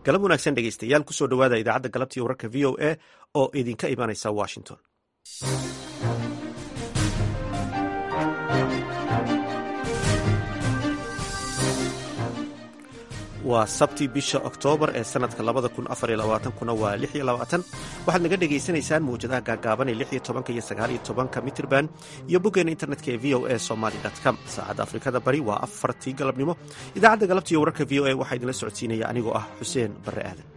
galab wanaagsan dhegeystayaal kusoo dhowaada idaacadda galabtii wararka v o a oo idinka imanaysa washington waa sabti bisha oktoobar ee sanadka labada kun afar iyo labaatankuna waa lix iyo labaatan waxaad naga dhagaysanaysaan mawjadaha gaagaaban ee lix iyo tobanka iyo sagaal iyo tobanka mitrban iyo boggeena internetka ee v o a somaly com saacadda afrikada bari waa afartii galabnimo idaacadda galabtiiyo wararka v o a waxaa idinla socodsiinaya anigoo ah xuseen barre aadan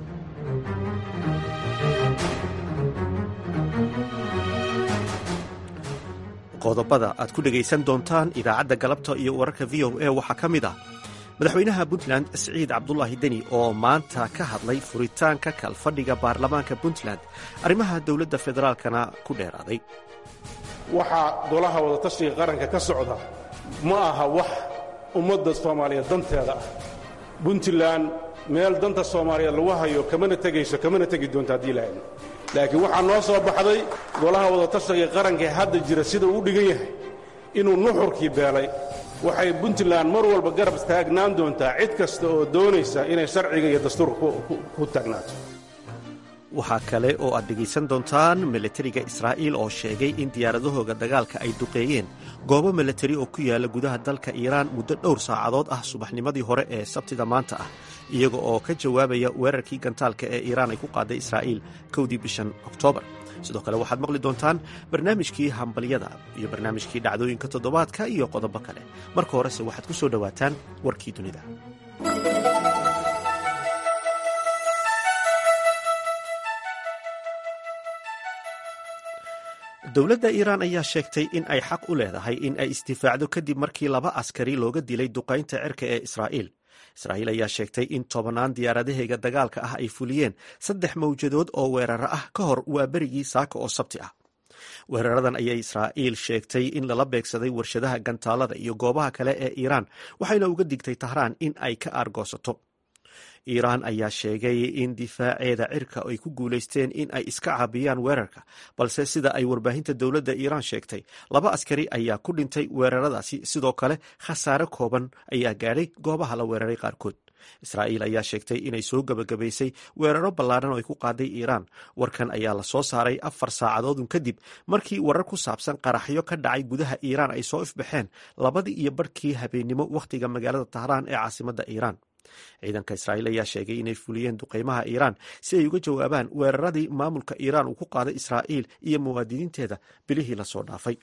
qodobada aad ku dhegaysan doontaan idaacadda galabta iyo wararka v o a waxaa ka mid ah madaxweynaha puntland siciid cabdulaahi deni oo maanta ka hadlay furitaanka kalfadhiga baarlamaanka puntland arrimaha dowladda federaalkana ku dheeraaday waxaa golaha wadatashiga qaranka ka socda ma aha wax ummadda soomaaliyeed danteeda ah puntland meel danta soomaaliyeed lagu hayo kamana tegayso kamana tegi doonto haddii lahayn laakiin waxaa noo soo baxday golaha wadatashiga qaranka ee hadda jira sida uu dhigan yahay inuu nuxurkii beelay waxay puntland mar walba garab taagnaan doontaa cid kasta oo doonaysa inay sharciga iyo dastuurka ku taagnaato waxaa kale oo aad dhegaysan doontaan milatariga israa'iil oo sheegay in diyaaradahooga dagaalka ay duqeeyeen goobo milatari oo ku yaala gudaha dalka iiraan muddo dhowr saacadood ah subaxnimadii hore ee sabtida maanta ah iyaga oo ka jawaabaya weerarkii gantaalka ee iiraan ay ku qaaday israa'iil kowdii bishan oktoobar sidoo kale waxaad maqli doontaan barnaamijkii hambalyada iyo barnaamijkii dhacdooyinka toddobaadka iyo qodobo kale marka horese waxaad ku soo dhowaataan warkii dunida dowladda iiraan ayaa sheegtay in ay xaq u leedahay in ay isdifaacdo kadib markii laba askari looga dilay duqaynta cirka ee israa'iil israa'iil ayaa sheegtay in tobannaan diyaaradaheega dagaalka ah ay fuliyeen saddex mawjadood oo weeraro ah ka hor waa berigii saaka oo sabti ah weeraradan ayay israa'iil sheegtay in lala beegsaday warshadaha gantaalada iyo goobaha kale ee iiraan waxayna uga digtay tahraan in ay ka aargoosato iiraan ayaa sheegay in difaaceeda cirka ay ku guulaysteen in ay iska caabiyaan weerarka balse sida ay warbaahinta dowladda iiraan sheegtay laba askari ayaa ku dhintay weeraradaasi sidoo kale khasaare kooban ayaa gaadhay goobaha la weeraray qaarkood israa'iil ayaa sheegtay inay soo gebagabaysay weeraro ballaadhan oo ay ku qaaday iiraan warkan ayaa la soo saaray afar saacadoodun kadib markii warar ku saabsan qaraxyo ka dhacay gudaha iiraan ay soo ifbaxeen labadii iyo barhkii habeennimo wakhtiga magaalada tahraan ee caasimadda iiraan ciidanka israa'iil ayaa sheegay inay fuliyeen duqaymaha iiraan si ay uga jawaabaan weeraradii maamulka iiraan uu ku qaaday israa'iil iyo muwaadiniinteeda bilihii lasoo dhaafay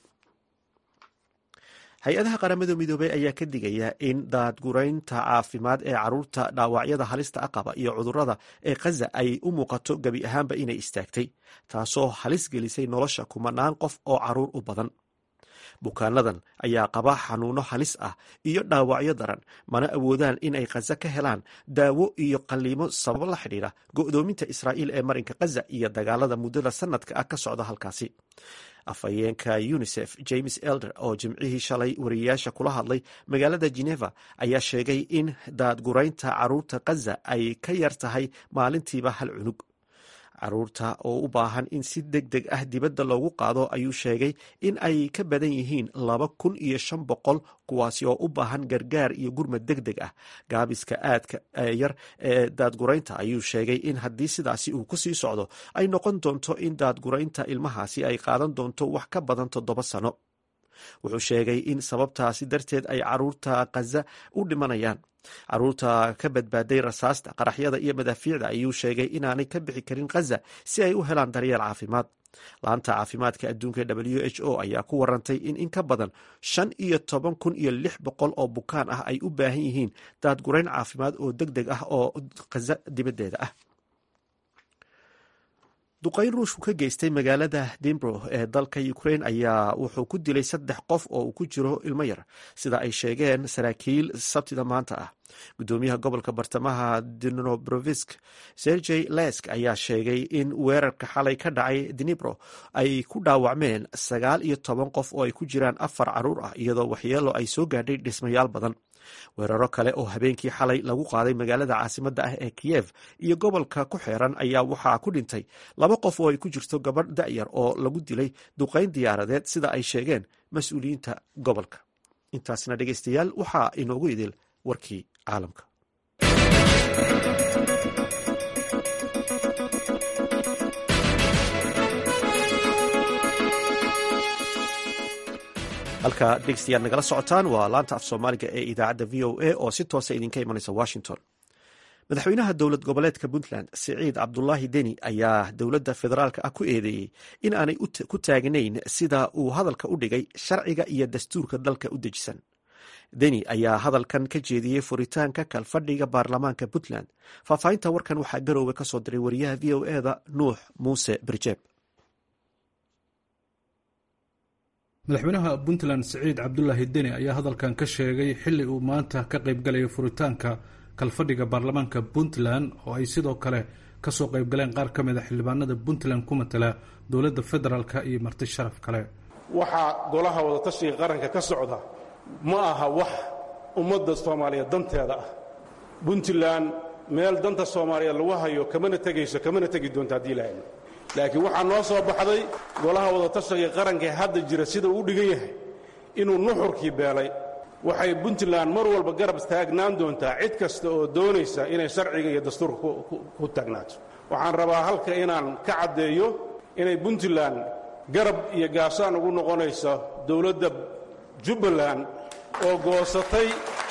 hay-adaha qaramada midoobey ayaa ka digaya in daadguraynta caafimaad ee caruurta dhaawacyada halista aqaba iyo cudurrada ee khaza ay u muuqato gebi ahaanba inay istaagtay taasoo halis gelisay nolosha kumanaan qof oo caruur u badan bukaanadan ayaa qaba xanuuno halis ah iyo dhaawacyo daran mana awoodaan inay khaza ka helaan daawo iyo qalliimo sababo la xidhiidha go'doominta israa'iil ee marinka khaza iyo dagaalada muddada sanadka ah ka socda halkaasi afhayeenka unisef james elder oo jimcihii shalay wariyayaasha kula hadlay magaalada geneva ayaa sheegay in daadguraynta caruurta khaza ay ka yar tahay maalintiiba hal cunug caruurta oo u baahan in si deg deg ah dibadda loogu qaado ayuu sheegay in ay ka badan yihiin laba kun iyo shan boqol kuwaasi oo u baahan gargaar iyo gurmad deg deg ah gaabiska aadka yar ee daadguraynta ayuu sheegay in haddii sidaasi uu ku sii socdo ay noqon doonto in daadguraynta ilmahaasi ay qaadan doonto wax ka badan toddoba sano wuxuu sheegay in sababtaasi darteed ay caruurta khaza u dhimanayaan caruurta ka badbaaday rasaasta qaraxyada iyo madaafiicda ayuu sheegay inaanay ka bixi karin khaza si ay u helaan daryeel caafimaad laanta caafimaadka adduunka w h o ayaa ku warantay in in ka badan shan iyo toban kun iyo lix boqol oo bukaan ah ay u baahan yihiin daadgurayn caafimaad oo deg deg ah oo khaza dibaddeeda ah duqayn ruushku ka geystay magaalada dimbro ee dalka ukrain ayaa wuxuu ku dilay saddex qof oo uu ku jiro ilmo yar sida ay sheegeen saraakiil sabtida maanta ah gudoomiyaha gobolka bartamaha dnobrovisk sergey lesk ayaa sheegay in weerarka xalay ka dhacay dnibro ay ku dhaawacmeen sagaal iyo toban qof oo ay ku jiraan afar caruur ah iyadoo waxyeelo ay soo gaadhay dhismayaal badan weeraro kale oo habeenkii xalay lagu qaaday magaalada caasimadda ah ee kiyev iyo gobolka ku xeeran ayaa waxaa ku dhintay laba qof oo ay ku jirto gabadh da'yar oo lagu dilay duqayn diyaaradeed sida ay sheegeen mas-uuliyiinta gobolka intaasna dhegeystayaal waxaa inoogu idil warkii caalamka halka dhegeystayaad nagala socotaan waa laanta af soomaaliga ee idaacadda v o a oo si toosa idinka imanaysa washington madaxweynaha dowlad goboleedka puntland siciid cabdulaahi deni ayaa dowladda federaalk ah ku eedeeyey in aanay ku taagnayn sida uu hadalka u dhigay sharciga iyo dastuurka dalka u dejisan deni ayaa hadalkan ka jeediyey furitaanka kalfadhiga baarlamaanka puntland faahfaahinta warkan waxaa garowga ka soo diray wariyaha v o eda nuux muuse birjeeb madaxweynaha puntland siciid cabdulaahi deni ayaa hadalkan ka sheegay xilli uu maanta ka qaybgalaya furitaanka kalfadhiga baarlamaanka puntland oo ay sidoo kale kasoo qaybgaleen qaar ka mid a xildhibaanada puntland ku matala dowladda federaalk iyo marti sharaf kale waxaa golaha wadatashiga qaranka ka socda ma aha wax ummadda soomaaliyeed danteeda ah puntland meel danta soomaaliyeed lagu hayo kamana tegayso kamana tegi doonto haddii lahayn laakiin waxaa noo soo baxday golaha wadatashiga qaranka ee hadda jira sida uu dhigan yahay inuu nuxurkii beelay waxay puntland mar walba garab taagnaan doontaa cid kasta oo doonaysa inay sharciga iyo dastuurka ku taagnaato waxaan rabaa halka inaan ka caddeeyo inay puntland garab iyo gaashaan ugu noqonayso dowladda jubbaland oo goosatay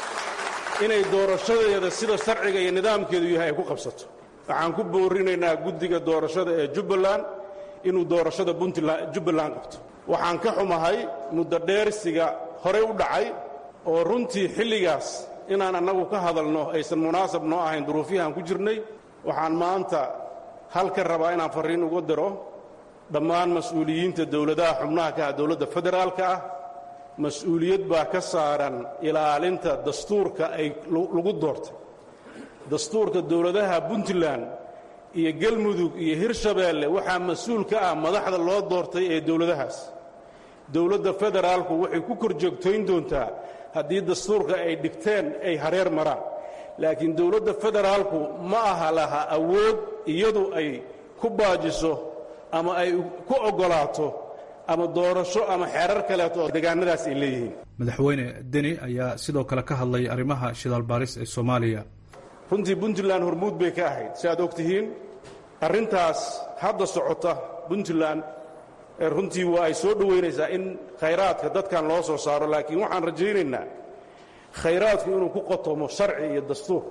inay doorashadeeda sida sharciga iyo nidaamkeedu yahay ay ku qabsato waxaan ku boorinaynaa guddiga doorashada ee jubbaland inuu doorashada jubbaland qabto waxaan ka xumahay muddo dheersiga horey u dhacay oo runtii xilligaas inaan annagu ka hadalno aysan munaasab noo ahayn duruufiyahaan ku jirnay waxaan maanta halka rabaa inaan farriin uga diro dhammaan mas-uuliyiinta dowladaha xubnaha ka ah dowladda federaalka ah mas-uuliyad baa ka saaran ilaalinta dastuurka ay lagu doortay dastuurka dowladaha puntland iyo galmudug iyo hirshabeelle waxaa mas-uul ka ah madaxda loo doortay ee dowladahaas dowladda federaalku waxay ku kor joogtayn doontaa haddii dastuurka ay dhigteen ay hareer maraan laakiin dowladda federaalku ma aha laha awood iyadu ay ku baajiso ama ay ku oggolaato ama doorasho ama xeerar kaleeto oo deegaanadaas ay leeyihiin madaxweyne deni ayaa sidoo kale ka hadlay arrimaha shidaal baaris ee soomaaliya runtii puntland hormuud bay ka ahayd si aad og tihiin arrintaas hadda socota puntland runtii waa ay soo dhowaynaysaa in khayraadka dadkan loo soo saaro laakiin waxaan rajaynaynaa khayraadku inuu ku qotomo sharci iyo dastuur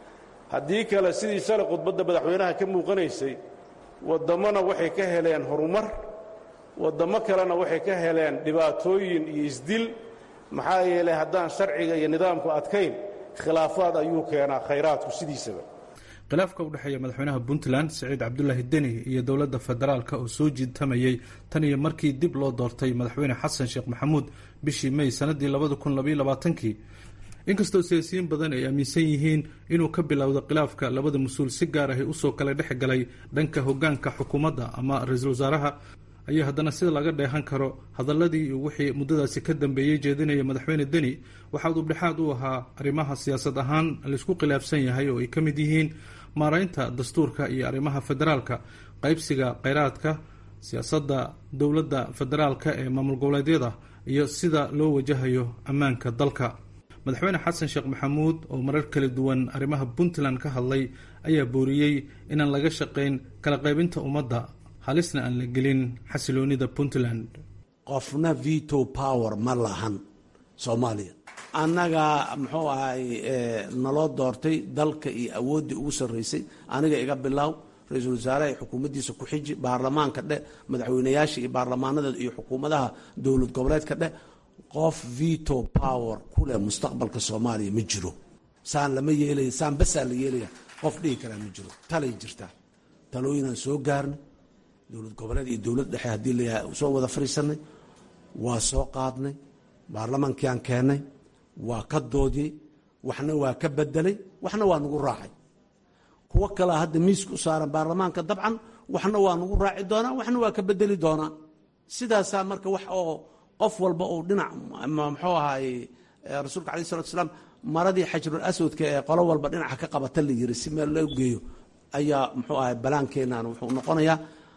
haddii kale sidii shalay khudbadda madaxweynaha ka muuqanaysay wadammona waxay ka heleen horumar waddammo kalena waxay ka heleen dhibaatooyin iyo isdil maxaa yeelay haddaan sharciga iyo nidaamku adkayn khilaafaad ayuu keenaa khayraadku sidiisaba khilaafka u dhexeeya madaxweynaha puntland siciid cabdulaahi deni iyo dowladda federaalka oo soo jiitamayey tan iyo markii dib loo doortay madaxweyne xasan sheekh maxamuud bishii may sanadii labada kun labaiyo labaatankii inkastoo siyaasiyiin badan ay aaminsan yihiin inuu ka bilowda khilaafka labada mas-uul si gaar ahi usoo kala dhex galay dhanka hogaanka xukuumadda ama ra-iisul wasaaraha ayaa haddana sida laga dheehan karo hadaladii iyo wixii muddadaasi ka dambeeyey jeedinaya madaxweyne deni waxaa udubdhexaad u ahaa arrimaha siyaasad ahaan laysku khilaafsan yahay oo ay ka mid yihiin maaraynta dastuurka iyo arrimaha federaalka qaybsiga kheyraadka siyaasadda dowladda federaalka ee maamul goboleedyada iyo sida loo wajahayo ammaanka dalka madaxweyne xasan sheekh maxamuud oo marar kala duwan arrimaha puntland ka hadlay ayaa booriyey inaan laga shaqayn kala qaybinta ummadda halisna aan la gelin xasiloonida puntland qofna veto power ma lahan soomaaliya annagaa muxuu ahay naloo doortay dalka iyo awooddii ugu sarraysay aniga iga bilaaw ra-iisul wasaaraha xukuumaddiisa ku xiji baarlamaanka dheh madaxweynayaasha iyo baarlamaanada iyo xukuumadaha dowlad goboleedka dheh qof veto power ku leh mustaqbalka soomaaliya ma jiro saan lama yeelaya saan basaa la yeelaya qof dhihi karaa ma jiro talay jirtaa talooyinaan soo gaarnay dowlad goboleed iyo dowlad dhexe haddii layahay soo wada fadhiisanay waa soo qaadnay baarlamaankii aan keennay waa ka doodiyey waxna waa ka bedelay waxna waa nagu raacay kuwo kalea hadda miiska u saaran baarlamaanka dabcan waxna waa nagu raaci doonaa waxna waa ka bedeli doonaa sidaasaa marka wax oo qof walba uu dhinac muxuu ahaay rasuulka alai salatu salaam maradii xajrul aswadka ee qolo walba dhinaca ka qabata la yiri si meel loo geeyo ayaa muxuu ahay balaankeenan wuxuu noqonayaa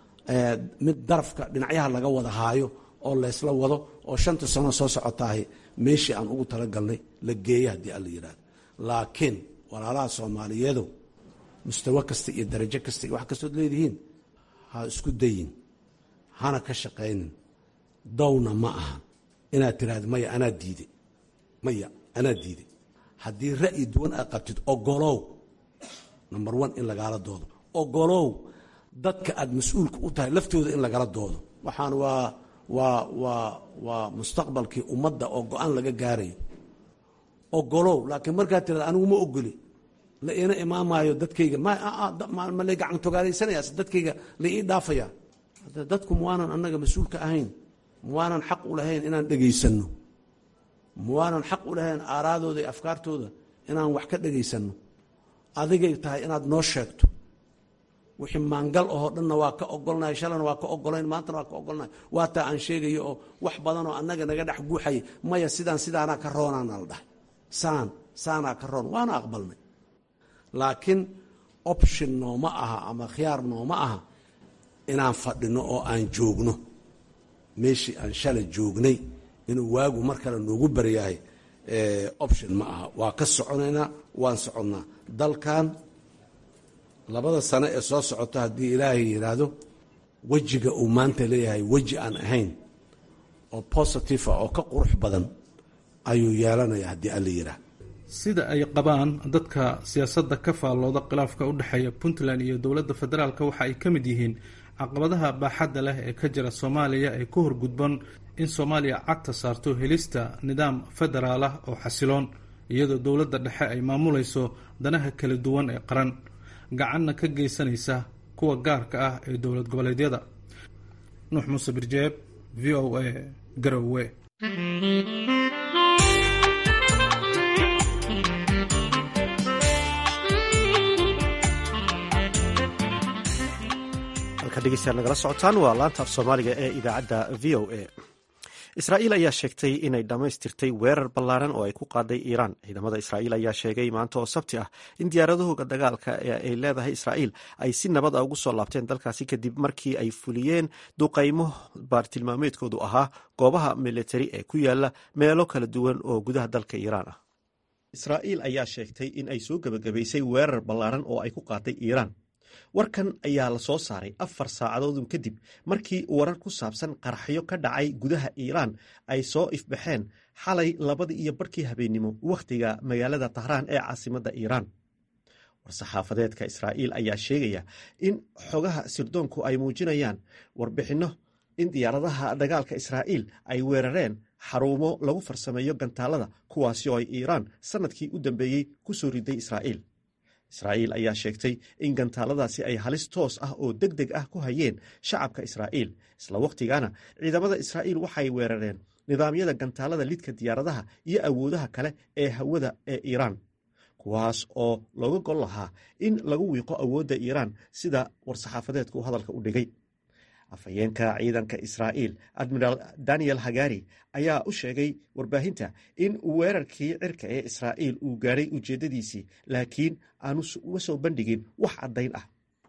mid darafka dhinacyaha laga wada haayo oo laysla wado oo shanta sano soo socotaahay meeshii aan ugu talagalnay la geeya haddii alla yidhahdo laakiin walaalaha soomaaliyeedow mustawo kasta iyo darajo kasta iyo wax kastood leedihiin ha isku dayin hana ka shaqaynin downa ma aha inaad tiraahdo maya anaa diiday maya anaa diiday haddii ra'yi duwan aad qabtid ogolow number one in lagaala doodo ogolow dadka aad mas-uulka u tahay laftooda in lagala doodo waxaan waa waa waa waa mustaqbalkii ummadda oo go-aan laga gaarayo ogolow laakiin markaad tirahda anigu ma ogoli la iina imaamaayo dadkayga ma lay gacan togaalaysanayaa dadkayga la ii dhaafaya dadku muwaanan annaga mas-uulka ahayn muwaanan xaq u lahayn inaan dhegaysanno muwaanan xaq u lahayn aaraadooda iyo afkaartooda inaan wax ka dhegaysanno adigay tahay inaad noo sheegto wixii maangal ahoo dhanna waa ka ogolnahay shalana waa ka ogolayn maantana waa ka ogolnahay waa taa aan sheegayo oo wax badanoo annaga naga dhex guuxaya maya sidaan sidaanaa ka roonaana la dhahay saan saanaa ka roon waana aqbalnay laakiin option nooma aha ama khiyaar nooma aha inaan fadhino oo aan joogno meeshii aan shalay joognay inuu waagu mar kale noogu baryahay option ma aha waa ka soconaynaa waan soconnaa dalkan labada sano ee soo socota haddii ilaahay yidhaahdo wejiga uu maanta leeyahay weji aan ahayn oo positive ah oo ka qurux badan ayuu yeelanaya haddii alla yidhaah sida ay qabaan dadka siyaasadda ka faallooda khilaafka u dhexeeya puntland iyo dowladda federaalk waxa ay ka mid yihiin caqabadaha baaxadda leh ee ka jira soomaaliya ee ku horgudban in soomaaliya cagta saarto helista nidaam federaal ah oo xasiloon iyadoo dowladda dhexe ay maamulayso danaha kala duwan ee qaran gacanna ka geysanaysa kuwa gaarka ah ee dowlad goboleedyada nuux muuse birjeeb v o a garowe degeystayaal nagala socotaan waa laanta af soomaaliga ee idaacadda v o a israa'iil ayaa sheegtay inay dhammaystirtay weerar ballaaran oo ay ku qaaday iiraan ciidamada israa'iil ayaa sheegay maanta oo sabti ah in diyaaradahooga dagaalka ee ay leedahay israa'iil ay si nabad a ugu soo laabteen dalkaasi kadib markii ay fuliyeen duqaymo baartilmaameedkoodu ahaa goobaha militari ee ku yaala meelo kala duwan oo gudaha dalka iiraan ah israa'iil ayaa sheegtay in ay soo gebagabaysay weerar ballaaran oo ay ku qaaday iiraan warkan ayaa la soo saaray afar saacadoodun kadib markii warar ku saabsan qaraxyo ka dhacay gudaha iiraan ay soo ifbaxeen xalay labadii iyo barhkii habeennimo wakhtiga magaalada tahraan ee caasimadda iiraan war-saxaafadeedka israa'iil ayaa sheegaya in xogaha sirdoonku ay muujinayaan warbixinno in diyaaradaha dagaalka israa'iil ay weerareen xarumo lagu farsameeyo gantaalada kuwaasi oo ay iiraan sannadkii u dambeeyey ku soo riday israa'iil israa'iil ayaa sheegtay in gantaaladaasi ay halis toos ah oo deg deg ah ku hayeen shacabka israa'iil isla wakhtigaana ciidamada israa'iil waxay weerareen nidaamyada gantaalada lidka diyaaradaha iyo awoodaha kale ee hawada ee iiraan kuwaas oo looga gol lahaa in lagu wiiqo awoodda iiraan sida war-saxaafadeedku hadalka u dhigay afhayeenka ciidanka israa'iil admiraal daniel hagari ayaa u sheegay warbaahinta in weerarkii cirka ee israa'iil uu gaadhay ujeeddadiisii laakiin aanu uga soo bandhigin wax caddayn ah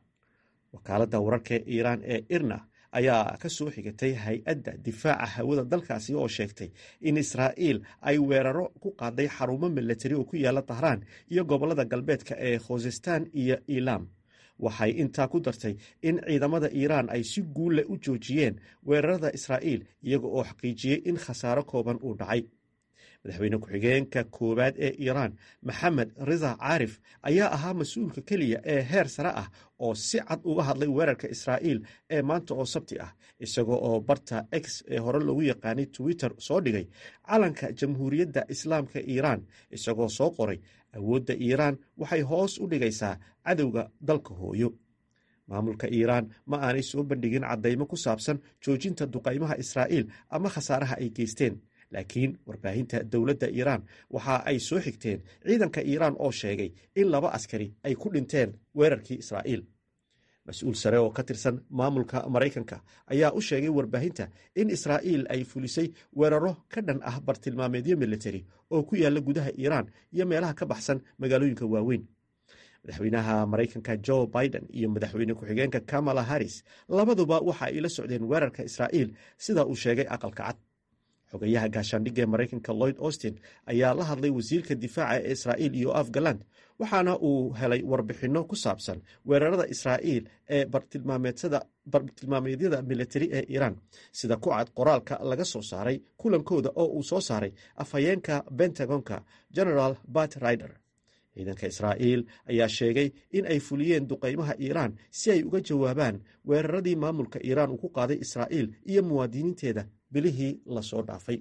wakaaladda wararka iiraan ee irna ayaa ka soo xigatay hay-adda difaaca hawada dalkaasi oo sheegtay in israa'iil ay weeraro ku qaaday xarumo milatari oo ku yaala tahraan iyo gobollada galbeedka ee khuzestan iyo ilam waxay intaa ku dartay in ciidamada iiraan ay si guulle u joojiyeen weerarada israa'iil iyaga oo xaqiijiyey in khasaaro kooban uu dhacay madaxweyne ku-xigeenka koowaad ee iiraan maxamed rida caarif ayaa ahaa mas-uulka keliya ee heer sare ah oo si cad uga hadlay weerarka israa'iil ee maanta oo sabti ah isagoo oo barta x ee hore loogu yaqaanay twitter soo dhigay calanka jamhuuriyadda islaamka iiraan isagoo soo qoray awoodda iiraan waxay hoos u dhigaysaa cadowga dalka hooyo maamulka iiraan ma aanay soo bandhigin caddaymo ku saabsan joojinta duqaymaha israa'iil ama khasaaraha ay geysteen laakiin warbaahinta dowladda iiraan waxa ay soo xigteen ciidanka iiraan oo sheegay in laba askari ay ku dhinteen weerarkii israa'iil mas-uul sare oo ka tirsan maamulka maraykanka ayaa u sheegay warbaahinta in israa'iil ay fulisay weeraro ka dhan ah bartilmaameedyo militari oo ku yaalla gudaha iiraan iyo meelaha ka baxsan magaalooyinka waaweyn madaxweynaha maraykanka jo biden iyo madaxweyne ku-xigeenka kamala harris labaduba waxa ay la socdeen weerarka israa'iil sida uu sheegay aqalka cad xogayaha gaashaandhigga ee maraykanka lloyd austin ayaa la hadlay wasiirka difaaca ee israa'iil yoaf galand waxaana uu helay warbixinno ku saabsan weerarada israa'iil ee bartilmaameedyada militari ee iiraan sida ku cad qoraalka laga soo saaray kulankooda oo uu soo saaray afhayeenka bentagonka generaal bat rider ciidanka israa'iil ayaa sheegay in ay fuliyeen duqaymaha iiraan si ay uga jawaabaan weeraradii maamulka iiraan uu ku qaaday israa'iil iyo muwaadiniinteeda bilihii lasoo dhaafay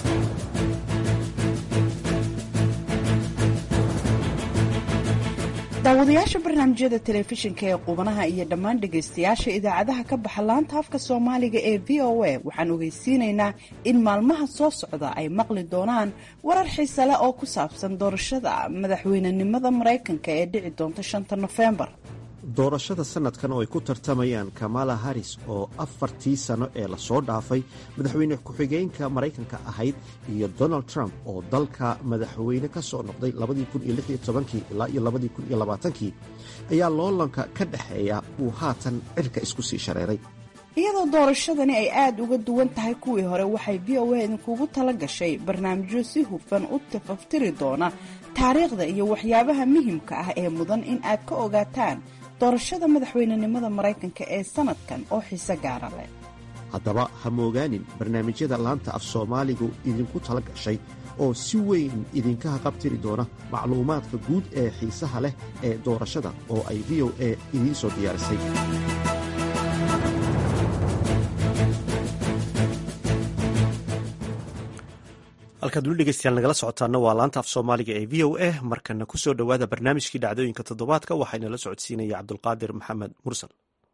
daawadayaasha barnaamijyada telefishinka ee qubanaha iyo dhammaan dhegaystayaasha idaacadaha ka baxa laanta afka soomaaliga ee v o a waxaan ogeysiinaynaa in maalmaha soo socda ay maqli doonaan warar xiise leh oo ku saabsan doorashada madaxweynenimada maraykanka ee dhici doonta shanta nofembar doorashada sanadkan oo ay ku tartamayaan kamala harris oo afartii sano ee lasoo dhaafay madaxweyne ku-xigeenka maraykanka ahayd iyo donald trump oo dalka madaxweyne ka soo noqday ilaa iyo ayaa loolanka ka dhexeeya uu haatan cirka isku sii shareeray iyadoo doorashadani ay aada uga duwan tahay kuwii hore waxay v o a idinkugu tala gashay barnaamijyo si hufan u tafaftiri doona taariikhda iyo waxyaabaha muhimka ah ee mudan in aad ka ogaataan doorashada madaxweynenimada maraykanka ee sanadkan oo xiise gaara leh haddaba ha moogaanin barnaamijyada laanta af soomaaligu idinku tala gashay oo si weyn idinka haqabtiri doona macluumaadka guud ee xiisaha leh ee doorashada oo ay v o a idiin soo diyaarisay halkaad weli dhegeystayaal nagala socotaana waa laanta af soomaaliga ee v o a markana ku soo dhowaada barnaamijkii dhacdooyinka toddobaadka waxaana la socodsiinaya cabdulqaadir maxamed mursal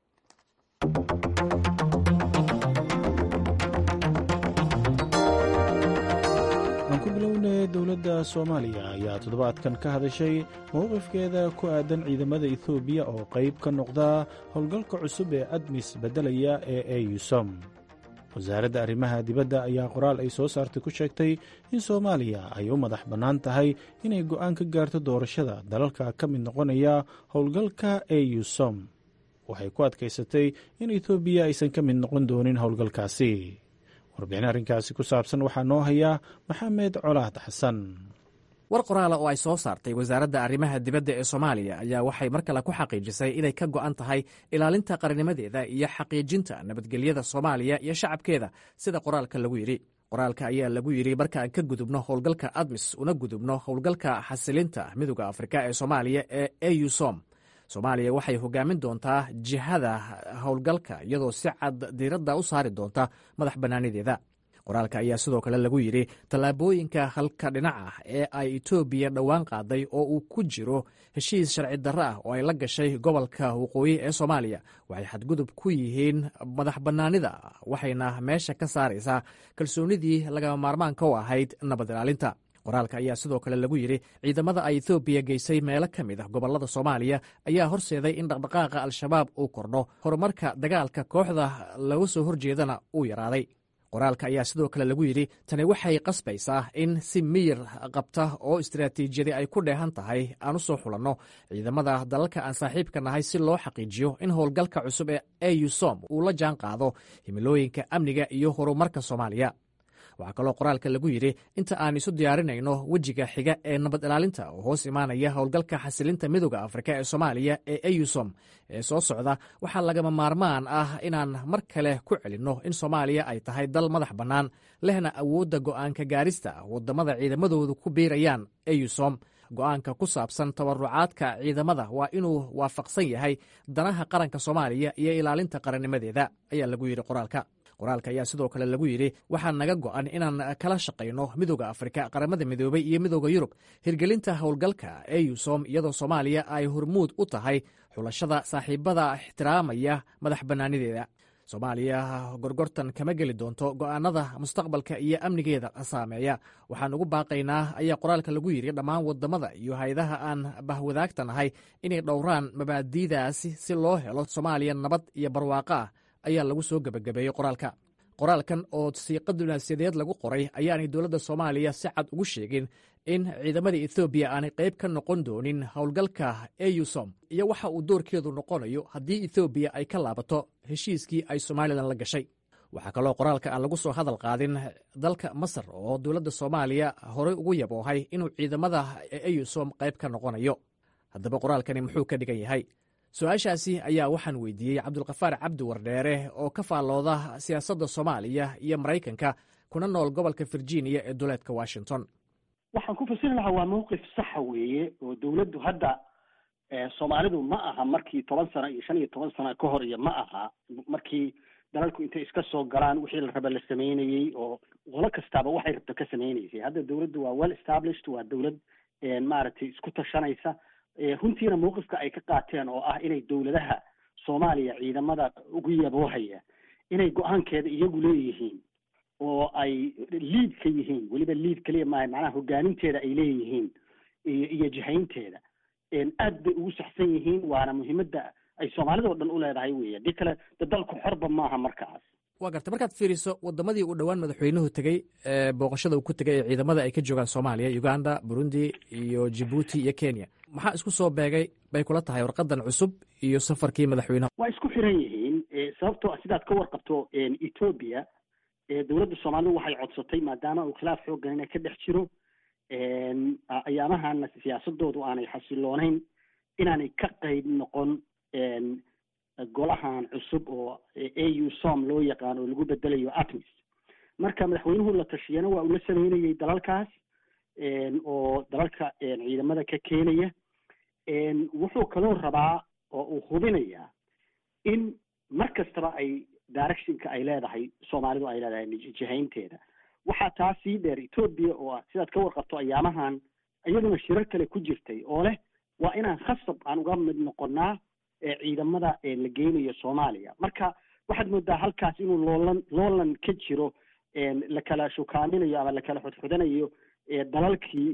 aan ku bilownay dowladda soomaaliya ayaa toddobaadkan ka hadashay mowqifkeeda ku aadan ciidamada ethoobiya oo qayb ka noqda howlgalka cusub ee admis beddelaya ee eusom wasaaradda arrimaha dibadda ayaa qoraal ay soo saartay ku sheegtay in soomaaliya ay u madax bannaan tahay inay go'aan ka gaarto doorashada dalalka ka mid noqonaya howlgalka eusom waxay ku adkaysatay in etoobiya aysan ka mid noqon doonin howlgalkaasi warbixin arrinkaasi ku saabsan waxaa noo hayaa maxamed colaad xasan war qoraala oo ay soo saartay wasaaradda arrimaha dibadda ee soomaaliya ayaa waxay mar kale ku xaqiijisay inay ka go'an tahay ilaalinta qarinimadeeda iyo xaqiijinta nabadgelyada soomaaliya iyo shacabkeeda sida qoraalka lagu yidhi qoraalka ayaa lagu yidhi markaan ka gudubno howlgalka admis una gudubno howlgalka xasilinta midooda afrika ee soomaaliya ee eusom soomaaliya waxay hogaamin doontaa jihada howlgalka iyadoo si cad diiradda u saari doonta madax bannaanideeda qoraalka ayaa sidoo kale lagu yidhi tallaabooyinka halka dhinac ah ee ay etoobiya dhowaan qaaday oo uu ku jiro heshiis sharci darro ah oo ay la gashay gobolka waqooyi ee soomaaliya waxay xadgudub ku yihiin madax bannaanida waxayna meesha ka saaraysaa kalsoonidii lagama maarmaanka u ahayd nabad ilaalinta qoraalka ayaa sidoo kale lagu yidhi ciidamada ay etoobiya geysay meelo ka mid ah gobollada soomaaliya ayaa horseeday in dhaqdhaqaaqa al-shabaab uu kordho horumarka dagaalka kooxda laga soo horjeedana uu yaraaday qoraalka ayaa sidoo kale lagu yidhi tani waxay qasbaysaa in si miyir qabta oo istaraatiijiyadi ay ku dheehan tahay aan u soo xulanno ciidamada dalalka aan saaxiibka nahay si loo xaqiijiyo in howlgalka cusub ee eusom uu la jaan qaado himilooyinka amniga iyo horumarka soomaaliya waxaa kaloo qoraalka lagu yidhi inta aan isu diyaarinayno wejiga xiga ee nabad ilaalinta oo hoos imaanaya howlgalka xasilinta midooda afrika ee soomaaliya ee eusom ee soo socda waxaa lagama maarmaan ah inaan mar kale ku celinno in soomaaliya ay tahay dal madax bannaan lehna awoodda go'aanka gaarista waddamada ciidamadoodu ku biirayaan eusom go'aanka ku saabsan tabarucaadka ciidamada waa inuu waafaqsan yahay danaha qaranka soomaaliya iyo ilaalinta qarannimadeeda ayaa lagu yidhi qoraalka qoraalka ayaa sidoo kale lagu yidhi waxaa naga go'an inaan kala shaqayno midooda afrika qaramada midoobay iyo midooda yurub hirgelinta howlgalka eusom iyadoo soomaaliya ay hormuud u tahay xulashada saaxiibada ixtiraamaya madax bannaanideeda soomaaliya gorgortan kama geli doonto go'aanada mustaqbalka iyo amnigeeda saameeya waxaan ugu baaqaynaa ayaa qoraalka lagu yidhi dhammaan wadamada iyo hay-adaha aan bahwadaagta nahay inay dhowraan mabaadi'daasi si loo helo soomaaliya nabad iyo barwaaqo ah ayaa lagu soo gebagabeeyey qoraalka qoraalkan oo siiqa dunaasiyadeed lagu qoray ayaanay dowladda soomaaliya si cad ugu sheegin in ciidamada ethoobiya aanay qayb ka noqon doonin howlgalka eusom iyo waxa uu doorkeedu noqonayo haddii ethoobiya ay ka laabato heshiiskii ay somalilan la gashay waxaa kaloo qoraalka aan lagu soo hadal qaadin dalka masar oo dowladda soomaaliya horey ugu yaboohay inuu ciidamada eyusom qayb ka noqonayo haddaba qoraalkani muxuu ka dhigan yahay su-aashaasi ayaa waxaan weydiiyey cabdulkafaar cabdi wardheere oo ka faallooda siyaasadda soomaaliya iyo maraykanka kuna nool gobolka virginia ee duleedka washington waxaan ku fasiri lahaa waa mawqif saxa weeye oo dowladdu hadda soomaalidu ma aha markii toban sano iyo shan iyo toban sano ka hor iyo ma aha markii dalalku intay iska soo galaan wixii la raba la sameynayey oo qolo kastaaba waxay rabto ka sameynaysay hadda dowladdu waa well established waa dowlad maaragtay isku tashanaysa runtiina mawqifka ay ka qaateen oo ah inay dowladaha soomaaliya ciidamada ugu yaboohaya inay go-aankeeda iyagu leeyihiin oo ay liid ka yihiin weliba liid kaliya maaha macnaha hogaaminteeda ay leeyihiin iyo iyo jihaynteeda aad bay ugu saxsan yihiin waana muhiimadda ay soomaalida oo dhan u leedahay weeye haddii kale de dalku xorba maaha markaas waa garta markaad fiiriso wadamadii uu dhowaan madaxweynuhu tegey booqashada uu ku tegay ee ciidamada ay ka joogaan soomaaliya uganda burundi iyo jibuuti iyo kenya maxaa isku soo beegay bay kula tahay warqadan cusub iyo safarkii madaxweynaha waa isku xiran yihiin sababtoo sidaad ka warqabto ethoobia dowladda soomaalidu waxay codsatay maadaama uu khilaaf xoogganina ka dhex jiro ayaamahana siyaasadoodu aanay xasiloonayn inaanay ka qayb noqon golahan cusub oo au som loo yaqaan oo lagu bedelayo atmis marka madaxweynuhu la tashiyana waa uu la sameynayay dalalkaas oo dalalka ciidamada ka keenaya wuxuu kaloo rabaa oo uu hubinayaa in mar kastaba ay directionka ay leedahay soomaalidu ay leedahay jihaynteeda waxaa taa sii dheer ethoobia oo sidaad ka warqabto ayaamahan iyaduna shirar kale ku jirtay oo leh waa inaan khasab aan uga mid noqonaa ciidamada la geynayo soomaaliya marka waxaad moodaa halkaas inuu loolan loolan ka jiro lakala shukaaminayo ama lakala xudxudanayo dalalkii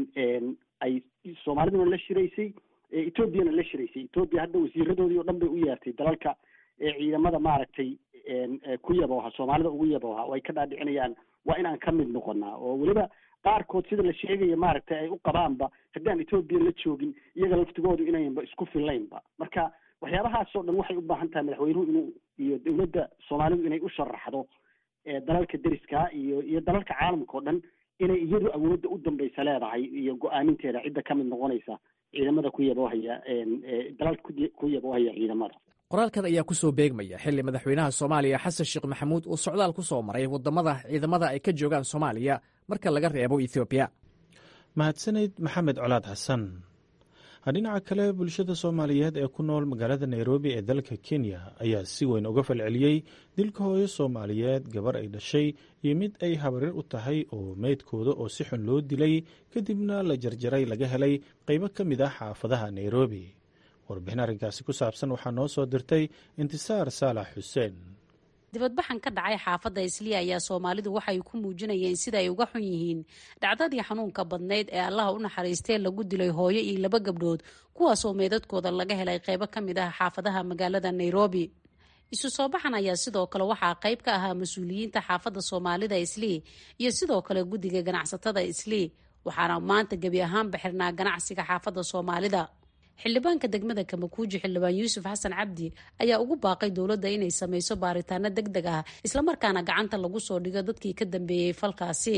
ay soomaaliduna la shiraysay ethoobiana la shiraysay ethoobiya hadda wasiiradoodii o dhan bay u yeertay dalalka ciidamada maaragtay ku yabooha soomaalida ugu yabooha oo ay ka dhaadhicinayaan waa inaan ka mid noqonaa oo weliba qaarkood sida la sheegaya maaragtay ay u qabaanba haddaan etoobiya la joogin iyaga laftigoodu inaynba isku fillaynba marka waxyaabahaasoo dhan waxay u baahan tahay madaxweynuhu inuu iyo dowladda soomaalidu inay u sharaxdo dalalka deriska iyo iyo dalalka caalamka oo dhan inay iyadu awoodda u dambaysa leedahay iyo go-aaminteeda cidda ka mid noqonaysa ciidamada ku yaboohaya dalalka ku yaboohaya ciidamada qoraalkan ayaa ku soo beegmaya xilli madaxweynaha soomaaliya xasan sheekh maxamuud uu socdaal ku soo maray waddamada ciidamada ay ka joogaan soomaaliya marka laga reebo ethoobiya mahadsanayd maxamed colaad xasan dhinaca kale bulshada soomaaliyeed ee ku nool magaalada nairobi ee dalka kenya ayaa si weyn uga falceliyey dilka hooyo soomaaliyeed gabar ay dhashay iyo mid ay habarir u tahay oo meydkooda oo si xun loo dilay kadibna la jarjaray laga helay qaybo ka mid ah xaafadaha nairobi warbixin arrinkaasi ku saabsan waxaa noo soo dirtay intisaar saalax xuseen dibadbaxan ka dhacay xaafadda isliya ayaa soomaalidu waxay ku muujinayeen sida ay uga xun yihiin dhacdadii xanuunka badnayd ee allaha u naxariistee lagu dilay hooyo iyo laba gabdhood kuwaasoo meedadkooda laga helay qaybo ka mid ah xaafadaha magaalada nairobi isu soo baxan ayaa sidoo kale waxaa qayb ka ahaa mas-uuliyiinta xaafadda soomaalida islii iyo sidoo kale guddiga ganacsatada islii waxaana maanta gebi ahaanba xirnaa ganacsiga xaafadda soomaalida xildhibaanka degmada kamakuuji xildhibaan yuusuf xasan cabdi ayaa ugu baaqay dowladda inay sameyso baaritaano deg deg ah islamarkaana gacanta lagu soo dhigo dadkii ka dambeeyey falkaasi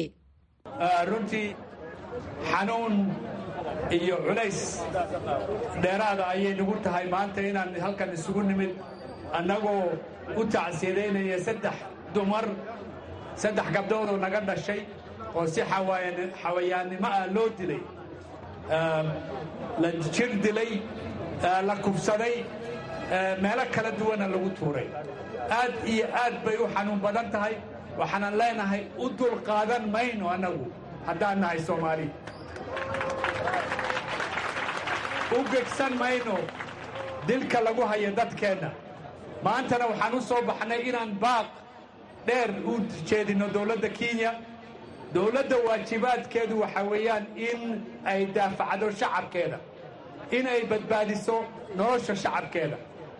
runtii xanuun iyo culays dheeraada ayay nagu tahay maanta inaan halkan isugu nimid annagoo u tacsiidaynaya saddex dumar saddex gabdhood oo naga dhashay oo si xawayaannimo ah loo dilay la jir dilay la kubsaday meelo kala duwana lagu tuuray aad iyo aad bay u xanuun badan tahay waxaanan leenahay u dul qaadan mayno annagu haddaan nahay soomaali u gegsan mayno dilka lagu hayo dadkeenna maantana waxaan u soo baxnay inaan baaq dheer u jeedinno dowladda kenya dowladda waajibaadkeedu waxaa weeyaan in ay daafacdo shacabkeeda in ay badbaadiso nolosha shacabkeeda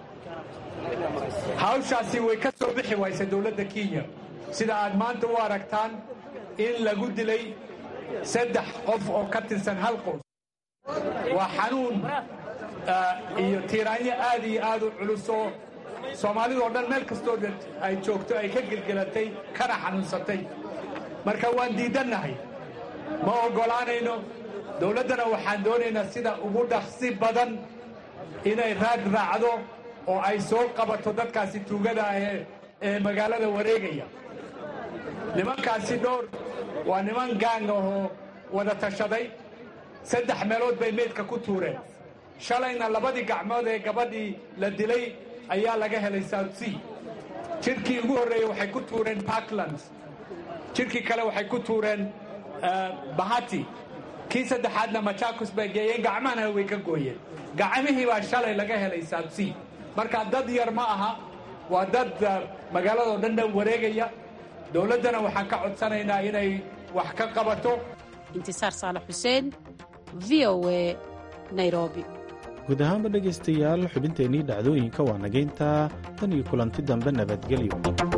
hawshaasi way ka soo bixi waysa dowladda kenya sida aad maanta u aragtaan in lagu dilay saddex qof oo ka tirsan hal qoys waa xanuun iyo tiiraanyo aad iyo aad u culusoo soomaalidoo dhan meel kastoo ay joogto ay ka gelgelatay kana xanuunsatay marka waan diidannahay ma oggolaanayno dowladdana waxaan doonaynaa sida ugu dhaqsi badan inay raad raacdo oo ay soo qabato dadkaasi tuugada ah ee magaalada wareegaya nimankaasi dhowr waa niman gaang ahoo wada tashaday saddex meelood bay meydka ku tuureen shalayna labadii gacmood ee gabadhii la dilay ayaa laga helay south sea jidhkii ugu horreeyey waxay ku tuureen parklands jidhkii kale waxay ku tuureen bahati kii saddexaadna machakos bay geeyeen gacmahana way ka gooyeen gacmihii baa shalay laga helay south sea marka dad yar ma aha waa dad magaaladoo dhan dhan wareegaya dowladdana waxaan ka codsanaynaa inay wax ka qabato intisaar saalax xuseen v o a nairobi guud ahaanba dhegaystayaal xubinteennii dhacdooyinka waa nagayntaa tan iyo kulanti dambe nabadgelyo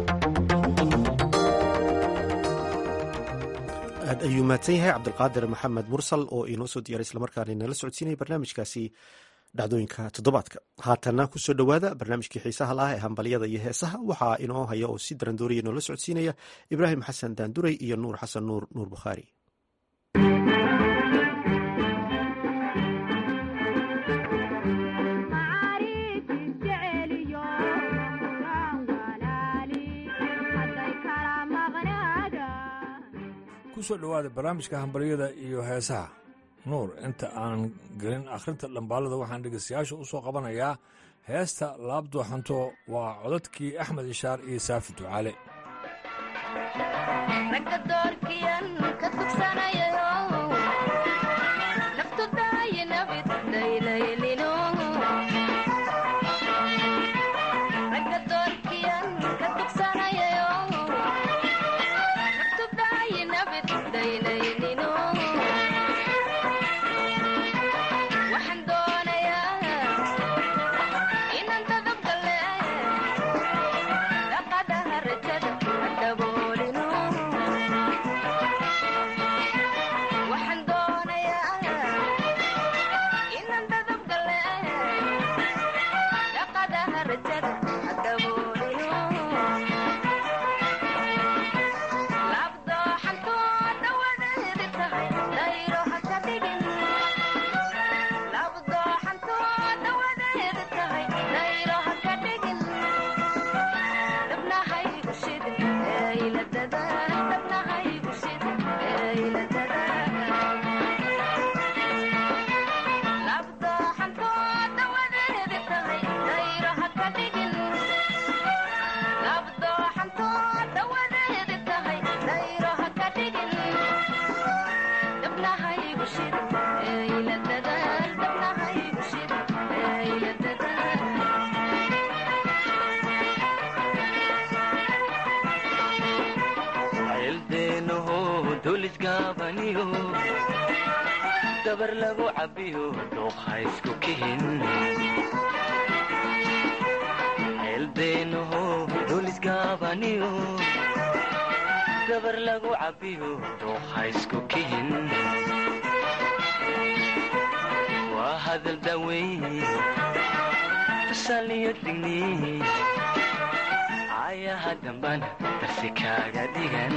aad ayuu mahadsan yahay cabdulqaadir maxamed mursal oo inoo soo diyaaray islamarkaana inala socodsiinaya barnaamijkaasi dhacdooyinka toddobaadka haatanna kusoo dhowaada barnaamijkii xiisaha laah ee hambalyada iyo heesaha waxaa inoo haya oo si darandooriya inoola socodsiinaya ibraahim xasan daanduray iyo nuur xasan nuur nuur bukhaari kusoo dhowaada barnaamijka hambalyada iyo heesaha nuur inta aan gelin akhrinta dhambaalada waxaan dhegaystayaasha u soo qabanayaa heesta laabdooxanto waa codadkii axmed ishaar iyo saafi ducaale dabar lagu cabiyo dhuuqa isku kihin ceeldeenaho dulisgaabaniyo dabar lagu cabiyo dhuuqa isku kihin waa hadal daweyn tusaliyo digni ayaha dambana darsi kaaga dhigan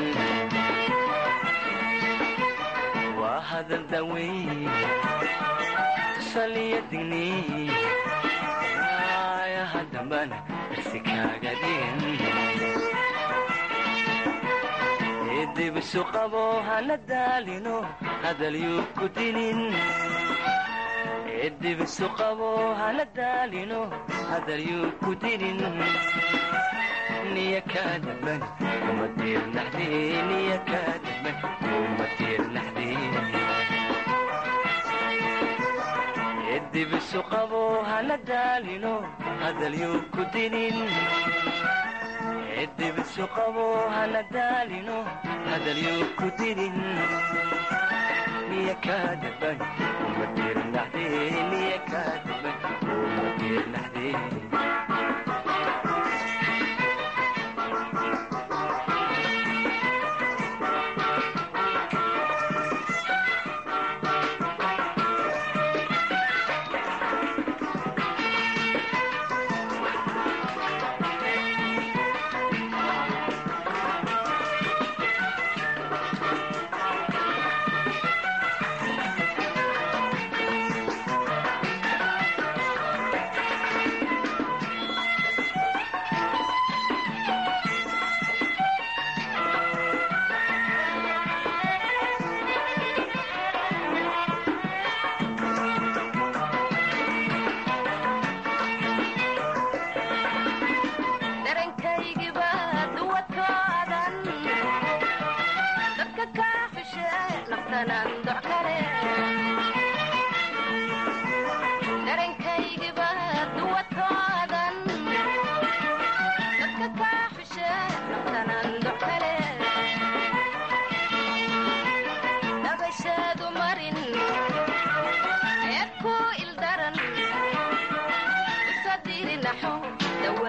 waa hadal daweyn tusaliyo digni ayaha dambana darsi kaaga dhigan dibisu qabo hana daalino hadalyuu ku dinin dibisu qabo hana daalino hadalyuu ku dinin niya kaadaban kuma diirnaxde niya kaadaban kuma diirnaxde dibisu qabo hana daalino hadalyuu ku dinin dibisu qabo hana daalino hadalyuu ku dinin niya kaadaban kuma diirnaxde niya kaadaban kuma diirnaxde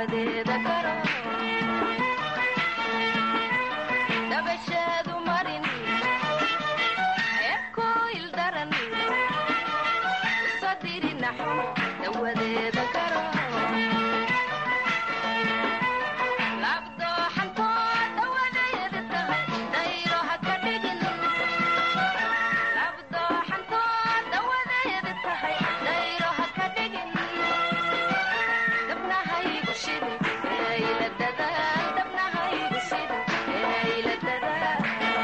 dawadeeda garo dabasheedu marin eebkooyil daran usadiri naxo dawadeeda garo labdooxantoo dawadeeda tahay dayro ha ka dhigin labdooxantoo dawadeeda tahay dayro ha ka dhigin dabnahaygu shidin eeyla dadaal dabnahaygu shidin eeyla dadaal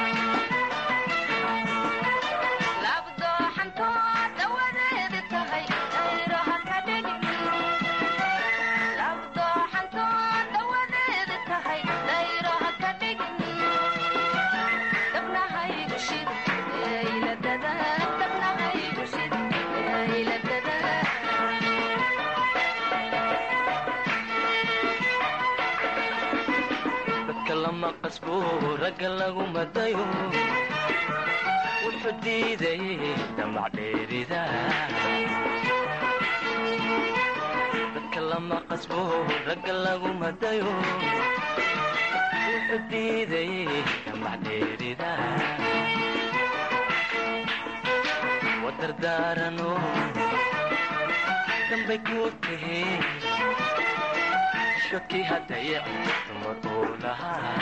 labdooxantoo dawadeeda tahay dayro ha ka dhigin labdooxantoo dawadeeda tahay dayro ha ka dhigin dabnahaygu shidin eeyla dadaal dabnahaygu shidin eeyla dadaal dadka lama qasbo ragga lagu madayo wuxuu diiday damac dheerida dadka lama qasbo ragga lagu madayo wuxuu diiday damac dheerida wadardaarano dambay ku tahe shaki hadayac dumar uu lahaa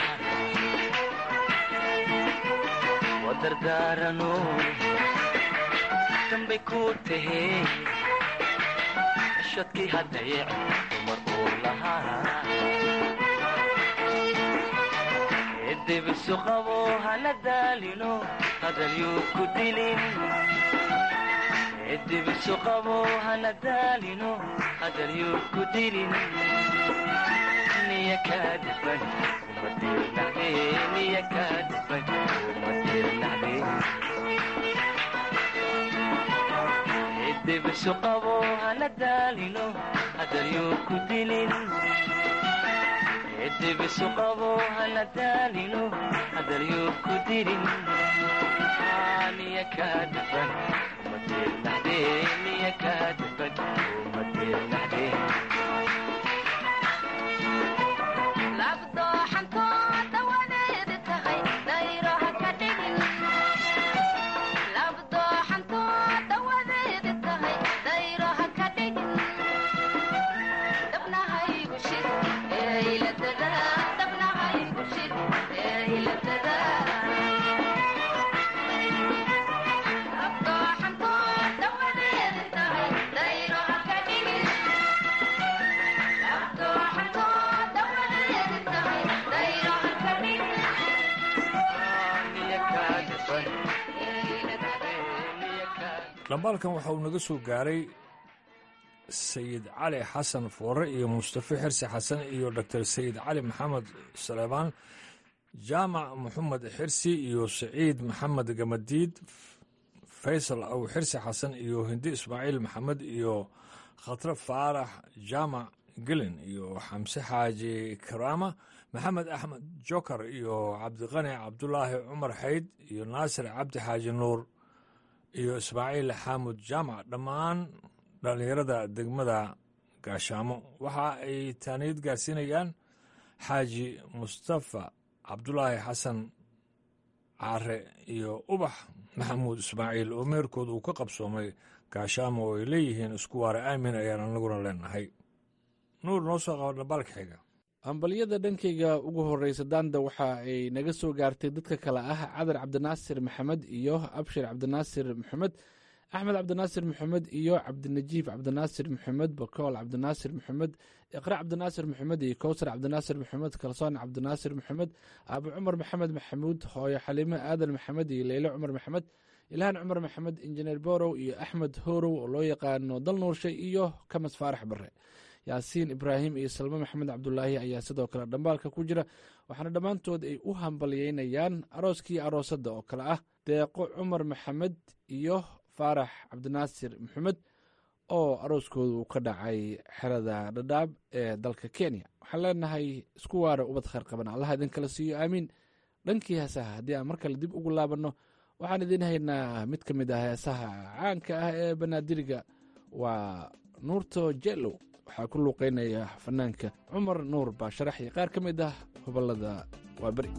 wadardaarano dambay ku tahe shadkii hadayac dumar uu lahaa edibisu qabo hana daalino hadalyuu ku dilin edibisu qabo hana daalino hadalyuu ku dilin niya kaa dhiban uma dirnaxde niya kaa dhiban uma dirnaxde edibisu qabo hana daalino hadalyuu ku dilin edibisu qabo hana daalino hadalyuu ku dilin niya kaa dhiban uma dirnaxde niya kaa dhiban uma dirnaxde labdooxantoo dawadeeda tahay dayro ha ka dhigin labdooxantoo dawadeeda tahay dayro ha ka dhigin dabnahaygu shid eeyla dadaal dabnahaygu shid eeyla dadaal labdooxantoo dawadeeda tahay dayro ha ka dhigin labdooxantoo dawadeeda tahay dayro ha ka dhigin dhambaalkan waxa uu naga soo gaaray sayid cali xasan foore iyo mustafe xirsi xasan iyo dor sayid cali maxamed saleebaan jaamac maxamed xirsi iyo saciid maxamed gamadiid faysal aw xirsi xasan iyo hindi ismaaciil maxamed iyo khatre faarax jaamac gelin iyo xamse xaaji karaama maxamed axmed jokar iyo cabdiqani cabdulaahi cumar xayd iyo naasir cabdi xaaji nuur iyo ismaaciil xaamud jaamac dhammaan dhallinyarada degmada gaashaamo waxa ay taaniyad gaarsiinayaan xaaji mustafa cabdulaahi xasan caare iyo ubax maxamuud ismaaciil oo meherkood uu ka qabsoomay gaashaamo oo ay leeyihiin isku waare aamin ayaan anaguna leenahay nuur noo soo qaba dhambaalka xiga hambalyada dhankayga ugu horreysa daanda waxa ay naga soo gaartay dadka kale ah cadar cabdinaasir maxamed iyo abshir cabdinaasir maxamed axmed cabdinaasir maxamed iyo cabdinajiif cabdinaasir maxamed bakool cabdinaasir maxamed iqra cabdinaasir maxamed iyo kowsar cabdinaasir maxamed kalsoon cabdinaasir maxamed abu cumar maxamed maxamuud hooyo xaliime aadan maxamed iyo leyle cumar maxamed ilhaan cumar maxamed injineer borow iyo axmed horow oo loo yaqaano dal nuurshe iyo kamas faarax bare yaasiin ibraahim iyo salme maxamed cabdulaahi ayaa sidoo kale dhambaalka ku jira waxaana dhammaantood ay u hambalyeynayaan arooskii aroosadda oo kale ah deeqo cumar maxamed iyo faarax cabdinaasir maxamed oo arooskooda uu ka dhacay xerada dhadhaab ee dalka kenya waxaan leenahay isku waara ubad khayr qaban allaha idin kala siiyo aamiin dhankii heesaha haddii aan mar kale dib ugu laabanno waxaan idiin haynaa mid ka mid ah heesaha caanka ah ee banaadiriga waa nuurto jellow waxaa ku luuqeynaya fanaanka cumar nuur baa sharaxi qaar ka mid ah gobolada waa beri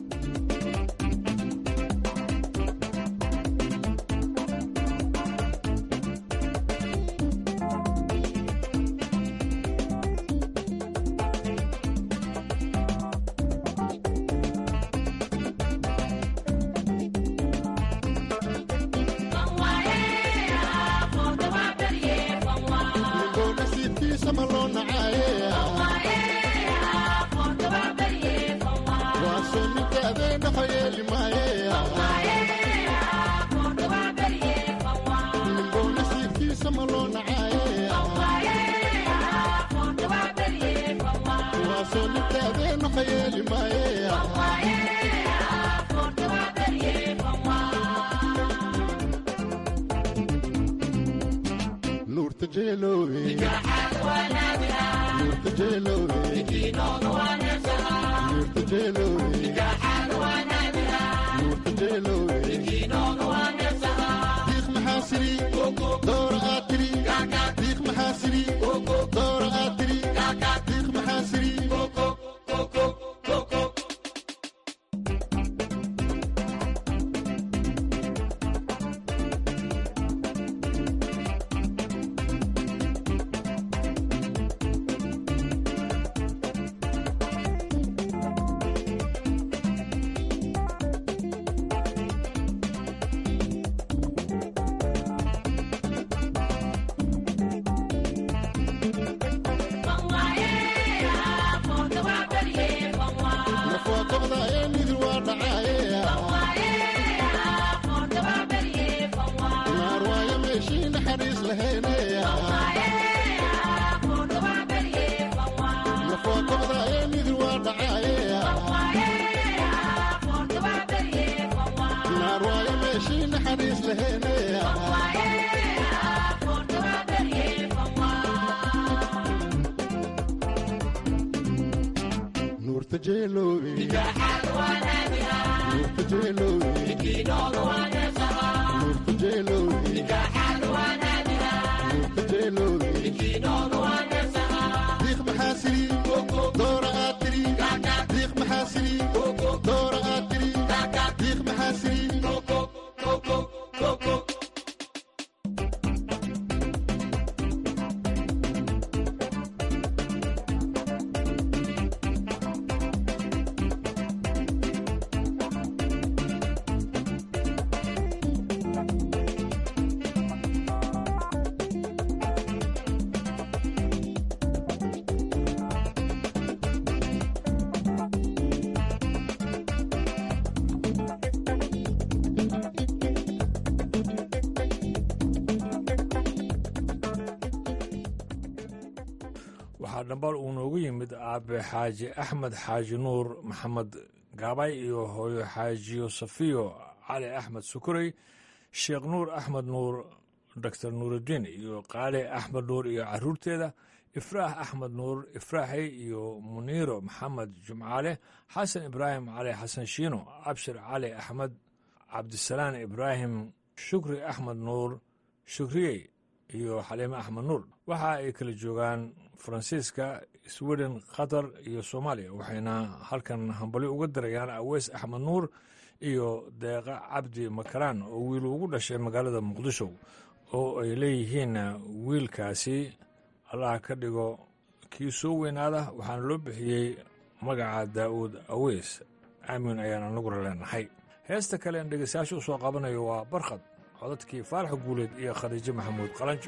waxaa dhambaal uu noogu yimid aabe xaaji axmed xaaji nuur maxamed gaabay iyo hooyo xaajiyo safiyo cali axmed sukurey sheekh nuur axmed nuur doctor nuurudiin iyo qaali axmed nuur iyo caruurteeda ifraax axmed nuur ifraaxey iyo muniiro maxamed jumcaale xasan ibraahim cali xasan shiino abshir cali axmed cabdisalaan ibraahim shukri axmed nuur shukriyey iyo xaliime axmed nuur waxa ay kala joogaan faransiiska sweden qatar iyo soomaaliya waxayna halkan hambali uga dirayaan aweys axmed nuur iyo deeqa cabdi makaraan oo wiil ugu dhashay magaalada muqdisho oo ay leeyihiin wiilkaasi allaha ka dhigo kii soo weynaada waxaana loo bixiyey magaca daa'uud aweys aamin ayaan anaguna leenahay heesta kale aan dhegeystayaasha u soo qabanayo waa barkhad codadkii faarax guuleed iyo khadiijo maxamuud qalanjo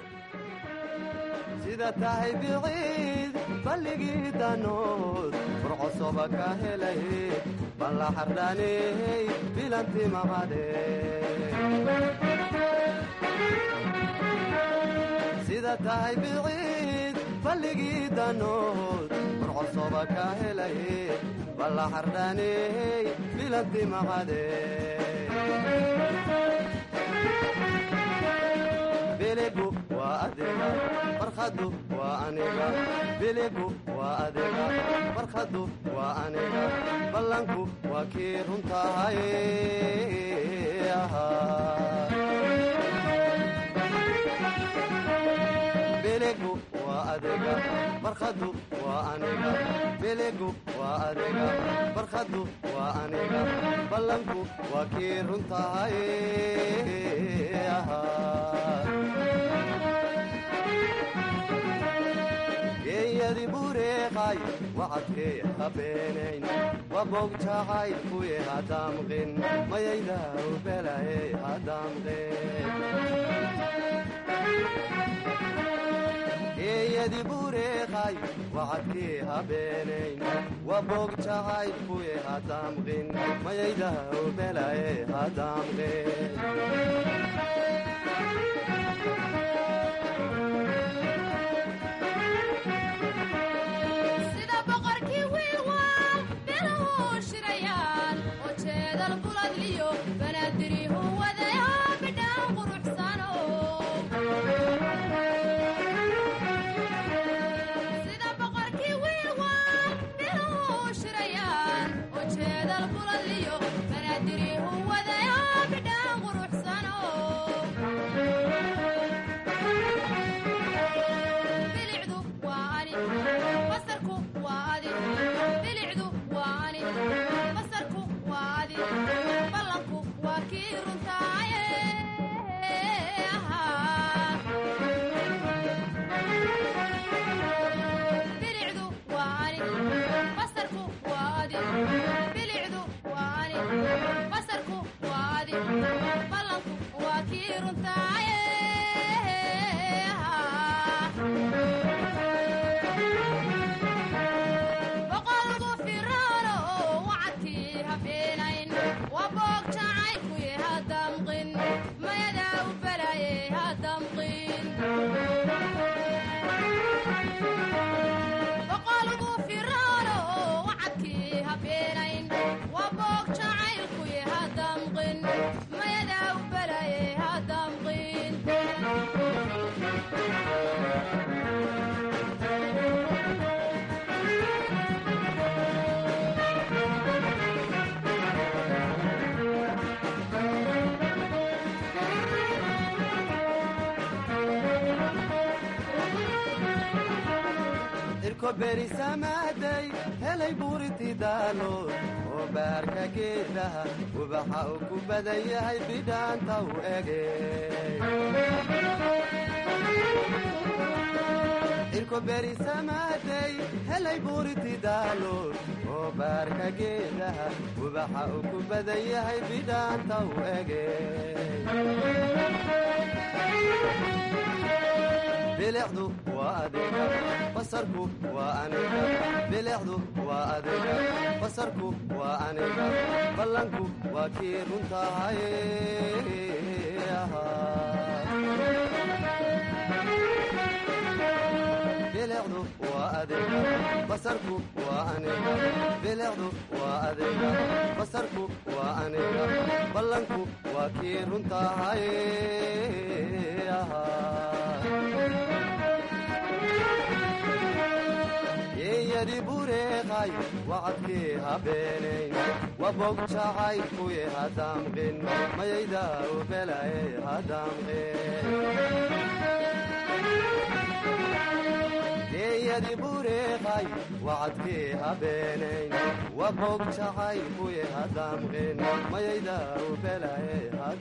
sida tahay biciid balligii danood furcosoba ka helay balla xardhaaney bilanti maqade sida tahay biciid balligii danood furcosoba ka helay balla xardhaaney bilanti maqade biligu waa adiga barkhadu waa aniga biligu waa adiga barkhadu waa aniga ballanku waa kii runtahay biligu waa waa adiga barkhadu waa aniga biligu waa adiga barkhadu waa aniga ballanku waa kii runtahay geeyadi bureeqay wacadkee habeenayn waboog jacaylkuye hadamqin mayayda ubelaye hadamqin geeyadi bureeqay wacadkee habeenayn waboog jacaylkuye hadamqin mayayda ubelaye hadamqin sida boqorkii wiilwaal beelahu shirayaan oo jeedal buladliyo banaadirihu wadaya bidhaan quruxsano sida boqorkii wiilwaal beelahu shirayaan oo jeedal buladliyo banaadirihu wadaya bidhaan quruxsano bilicdu waa ani basarku waa adi bilicdu waa ani basarku waa adi ballanku waa kii runtaaye bilicdu waa ani basarku waa adi bilicdu waa ani basarku waa adi ballanku waa kii runtaaye boqolgu firaano oo wacadkii habeenayn waa boog jacaylkuye hadamqin mayadaa u balaye hadamqin boqolgu firaano oo wacadkii habeenayn waa boog jacaylkuye hadamqin mayadaa u balaye hadamqin irko berisamaaday helay buuriti daalood oo baarka geedaha ubaxa uu ku badan yahay bidhaanta u ege irko berisamaaday helay buuriti daalood oo baarka geedaha ubaxa uu ku badan yahay bidhaanta u ege bilicdu waa adiga basarku waa aniga bilicdu waa adiga basarku waa aniga ballanku waa kii runtahay bilicdu waa adiga basarku waa aniga bilicdu waa adiga basarku waa aniga ballanku waa kii runtahay geeyadi bureeqay wacadkii habeenayn wabog jacaylkuye hadamqin mayayda ubelaye hadamqin geeyadi bureeqay wacadkii habeenayn wabog jacaylkuye hadamqin mayayda ubelaye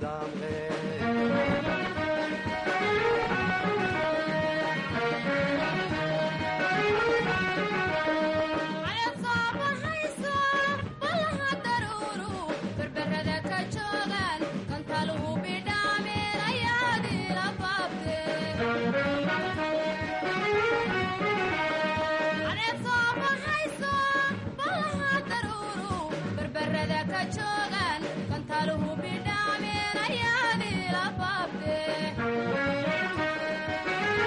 Caleed soo baxayso, ballaha daruuru, berberrada ka joogaan, kantaluhu bidhaameen ayaad ila baabteen. Caleed soo baxayso, ballaha daruuru, berberrada ka joogaan, kantaluhu bidhaameen ayaad ila baabteen.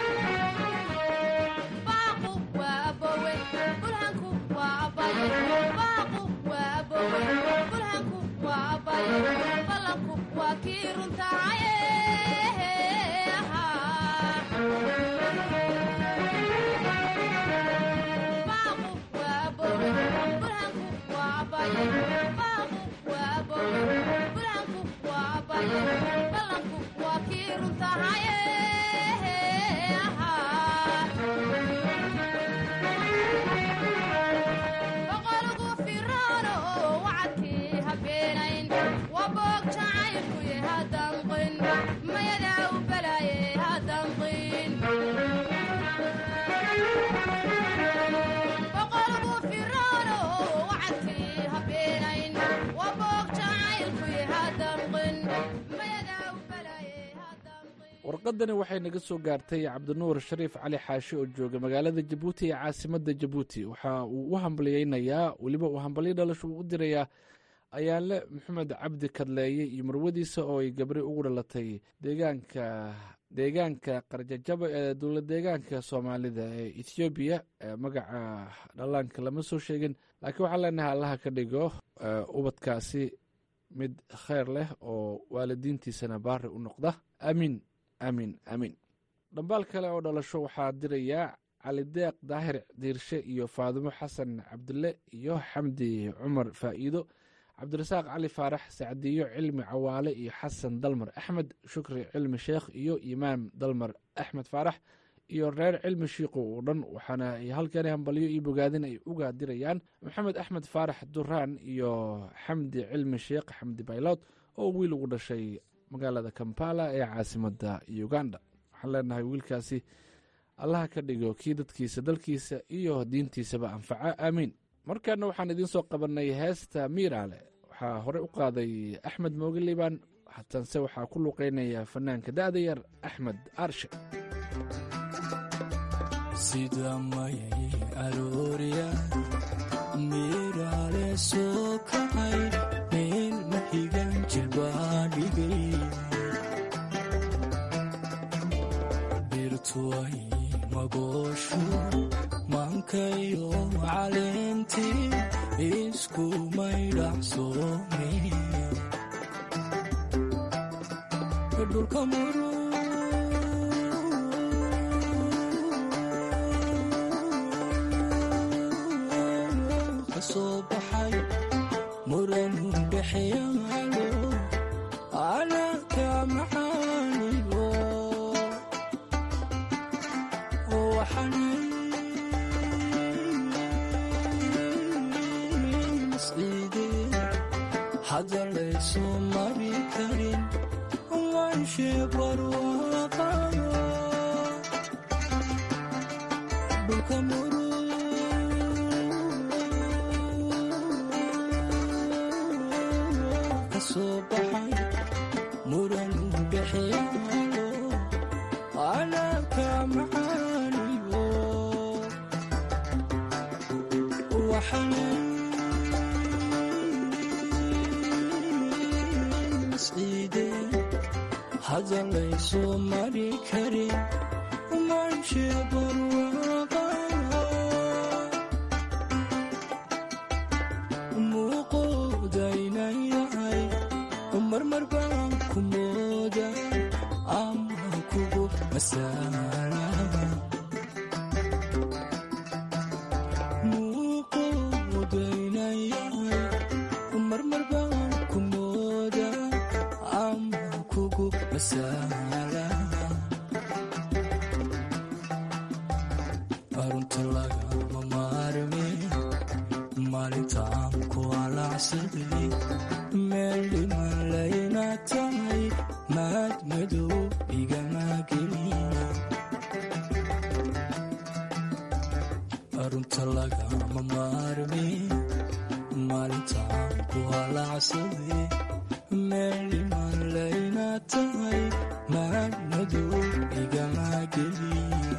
warqadani waxay naga soo gaartay cabdinuur shariif cali xaashi oo jooga magaalada jabuuti ee caasimadda jabuuti waxa uu u hambalyeynayaa weliba uu hambalyo dhalasho uu u dirayaa ayaale maxamed cabdi kadleeye iyo marwadiisa oo ay gabri ugu dhalatay deegaanka deegaanka qarjajaba ee dowlad deegaanka soomaalida ee ethoobiya magaca dhallaanka lama soo sheegin laakiin waxaan leenahay allaha ka dhigo ubadkaasi mid kheyr leh oo waalidiintiisana baari u noqda aamiin aamiin aamiin dhambaal kale oo dhalasho waxaa dirayaa cali deeq daahir diirshe iyo faadimo xasan cabdille iyo xamdi cumar faa'iido cabdirasaaq cali faarax sacdiyo cilmi cawaale iyo xasan dalmar axmed shukri cilmi sheekh iyo imaam dalmar axmed faarax iyo reer cilmi shiiqo oo dhan waxaana ay halkani hambalyo iyo bogaadin ay uga dirayaan maxamed axmed faarax duraan iyo xamdi cilmi sheekh xamdi baylod oo wiil ugu dhashay magaalada kampala ee caasimadda uganda waxaan leenahay wiilkaasi allaha ka dhigo kii dadkiisa dalkiisa iyo diintiisaba anfaca aamiin markaana waxaan idiin soo qabannay heesta miiraale waxaa hore u qaaday axmed mooge liibaan hatanse waxaa ku luuqeynaya fanaanka da'da yar axmed aarshe sida mayay aroorya miiraale soo kacay meel maxigan jilbaa dhigay birtuway magooshu mankayo caleentii isku maydhacsoome dhulka muru kasoo baxay muranu dhexyaalo alaabka macaanigo waxanay hadda laysoo mari karin wanshe barwaaqayo dhulka muru kasoo baxay muranu dhexyaalo alaabka macaaniyo waxanay hadda laysoo mari karin manshe barwaaqayo muuqoodaynan yahay marmar baan ku mooda ama kugu masaala muuqoodaynan yahay marmar baan ku mooda ama kugu masaala arunta lagama maarme maalintaan ku alacsaday meel dhiman layna tahay maad madow igama gelina arunta lagama maarme maalintaan ku alacsaday meel dhiman layna tahay maad madow igama gelina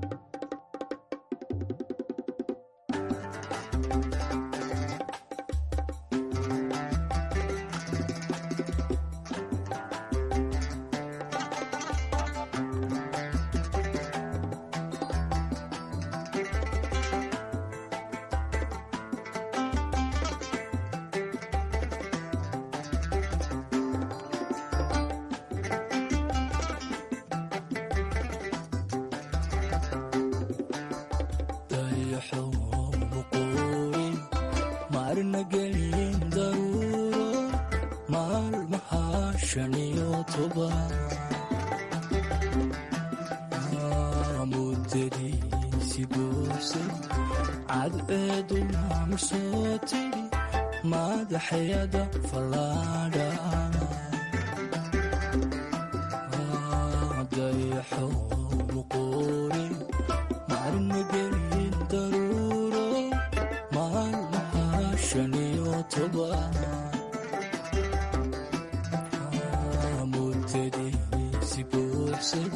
marna gelin daruuro maalmaha shan iyo toban muddadiisi buuxsay cadceeduna marsoo tiri madaxyada fallaadhana dayaxo muquuri marna gelin daruuro maalmaha shan iyo toban muddadiisi buuxsay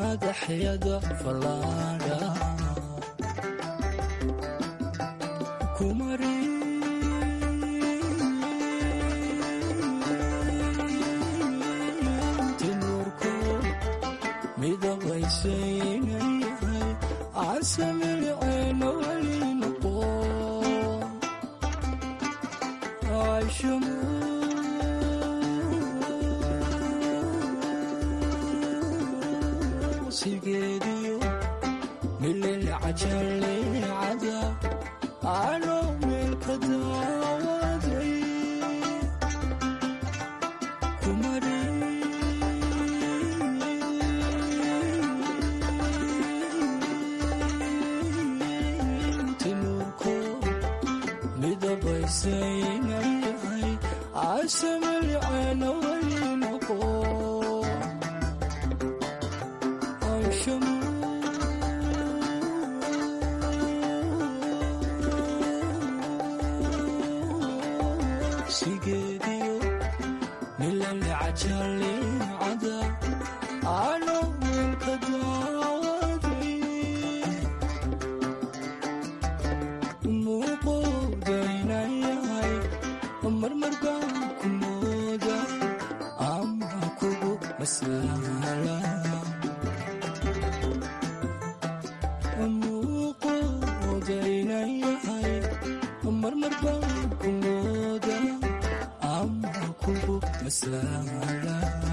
madaxyada fallaadha kumari tinurku midabaysaynayay casamilceena weli noqo aishamu sigeediyo mililcajalecada ano meelka daawaday kumari tinurku midabaysaynayay casamilceena weli noqo aishamu sigeediyo milalecajaleecada ano meelka daawaday muuqoodaynayahay marmar baan ku mooda ama kugu masaala muuqoodaynayahay marmar baan ku mooda ama kugu masaala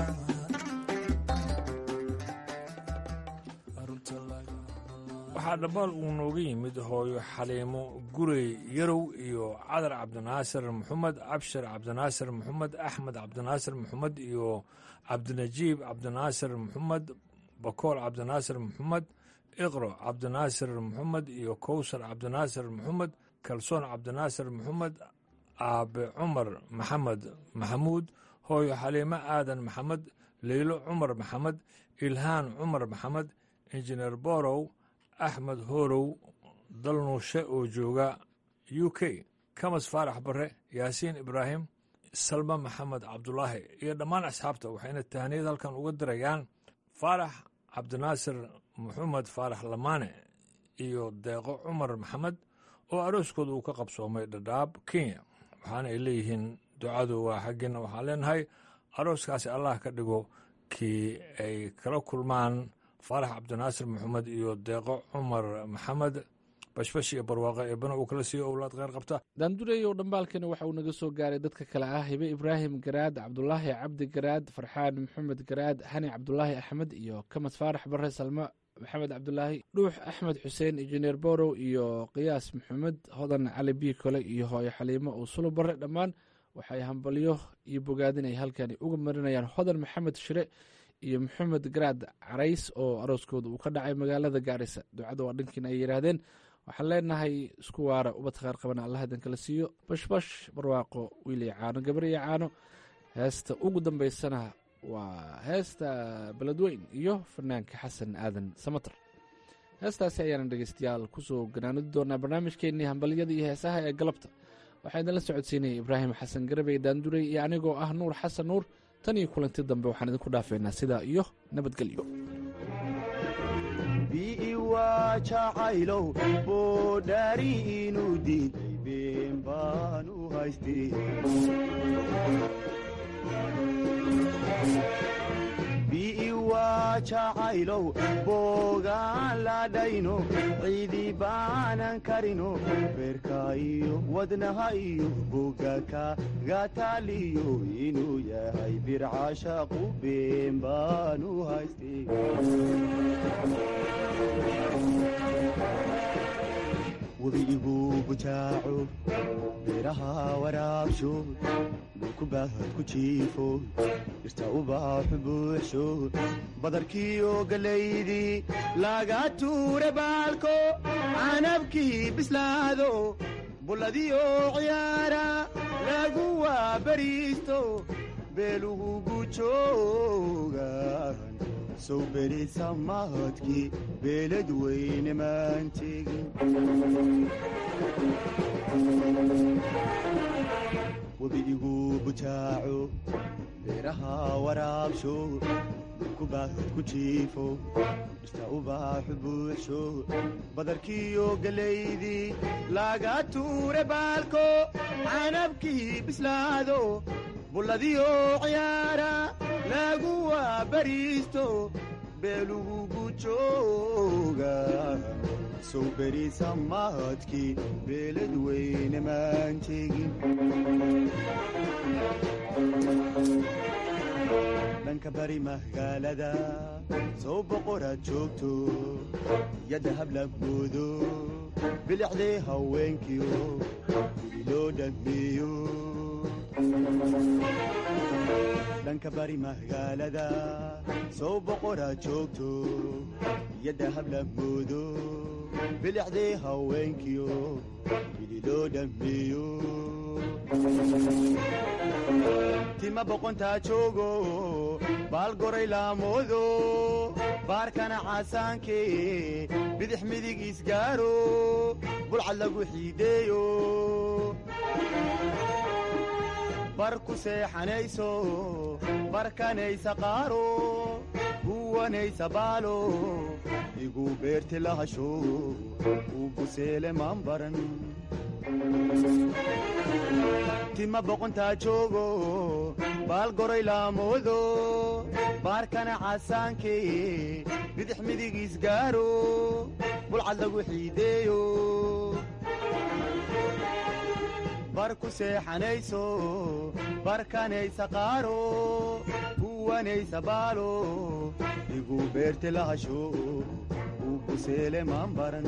waxaa dhambaal uu nooga yimid hooyo xaliimo gurey yarow iyo cadar cabdinaasir maxamed cabshir cabdinaasir maxamed axmed cabdinaasir maxamed iyo cabdinajiib cabdinaasir maxamed bakool cabdinaasir maxamed iqro cabdinaasir maxamed iyo kowsar cabdinaasir maxamed kalsoon cabdinaasir maxamed aabe cumar maxamed maxamuud hooyo xaliimo aadan maxamed leylo cumar maxamed ilhaan cumar maxamed injineer borow axmed horow dalnuushe oo jooga u k kamas faarax barre yaasiin ibraahim salma maxamed cabdulaahi iyo dhammaan asxaabta waxayna tahniyad halkan uga dirayaan faarax cabdinaasir maxamed faarax lamaane iyo deeqo cumar maxamed oo arooskooda uu ka qabsoomay dhadhaab kenya waxaana ay leeyihiin ducadu waa xaggiina waxaan leenahay arooskaasi allah ka dhigo kii ay kala kulmaan faarax cabdinaasir maxamed iyo deeqo cumar maxamed bashbash iyo barwaaqo eebana uu kala siiyo owlaad kheyr qabta daandureeyow dhambaalkani waxa uu naga soo gaaray dadka kale ah hibe ibraahim garaad cabdulaahi cabdi garaad farxaan maxamed garaad xani cabdulaahi axmed iyo kamas faarax bare salmo maxamed cabdulaahi dhuux axmed xuseen injineer borow iyo qiyaas maxamed hodan cali biikole iyo hooyo xaliimo oo sulo bare dhammaan waxay hambalyo iyo bogaadin ay halkani uga marinayaan hodan maxamed shire iyo maxamed garaad carays oo arooskooda uu ka dhacay magaalada gaarisa ducada waa dhankiina ay yidhaahdeen waxaan leenahay isku waara ubad kheer qabana allah idan kala siiyo bashbash barwaaqo wiil iyo caano gabar iyo caano heesta ugu dambaysana waa heesta beledweyn iyo fanaanka xasan aadan samater heestaasi ayaana dhegeystayaal kusoo ganaanudi doonaa barnaamijkeennii hambalyada iyo heesaha ee galabta waxaa idinla socodsiinaya ibraahim xasan garabey daanduray iyo anigoo ah nuur xasan nuur tan iyo kulanti dambe waxaan idinku dhaafeynaa sidaa iyo nabadgelyo biiwaa jacaylow boodhaari inuu diiday been baan u haystay biiwaa jacaylow boogaan ladhayno ciidi baanan karino beerka iyo wadnaha iyo boga kagataaliyo inuu yahay bircashaqu been baan u haystay webi igu bujaaco beeraha waraabsho dhulku baahad ku jiifo dhirta ubaaxu buuxsho badarkiiyo gallaydii laga tuure baalko canabkii bislaado bulladiyo ciyaara lagu waabariisto beelugu gujoogan sow berisa mahadkii beelad weyne maan tegin webi igu bujaaco beeraha waraabsho kubaad ku jiifo dhirta ubaaxu buuxsho badarkiyo gelaydii laga tuure baalko canabkii bislaado bulladiyo ciyaara lagu waabariisto beelugugu jooga sow beriisa mahadkii beelad weyne maan tegin dhanka bari magaalada sow boqoraad joogto yadda hablagoodo bilicdee haweenkiyo guri loo dhammeeyo dhanka bari magaalada sow boqoraad joogto yadda hablagoodo bilicdee haweenkiyo guri loo dhammeeyo tima boqontaa joogo baal goray laamoodo baarkana caasaankee bidix midig isgaaro bulcad lagu xiideeyo bar ku seexanayso barkanaysa qaaro guwanaysa baalo igu beerti lahasho uu buseele maan baran tima boqontaa joogo baal goray laamoodo baarkana caasaankee bidix midig isgaaro bulcad lagu xiideeyo bar ku seexanayso barkanaysa qaaro guwanaysa baalo igu beerti lahasho uu buseele maan baran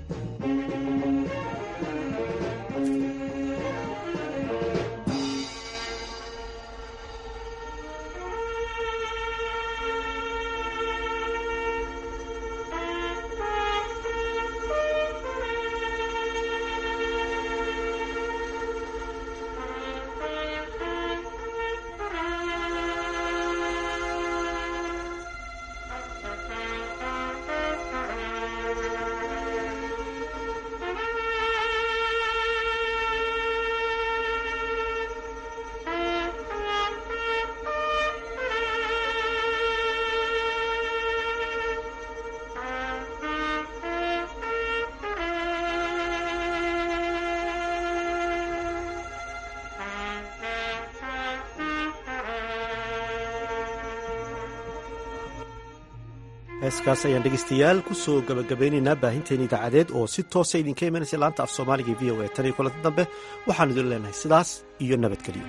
heeskaas ayaan dhegeystayaal ku soo gabagabeynaynaa baahinteen idaacadeed oo si toosa idinka imanaysa laanta af soomaaliga v o a tan iyo kulanti dambe waxaanu idin leenahay sidaas iyo nabadgelyo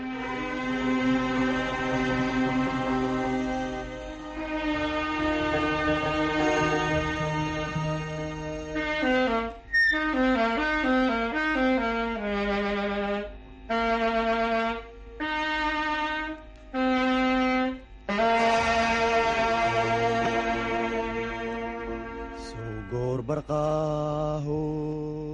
goor barqaaho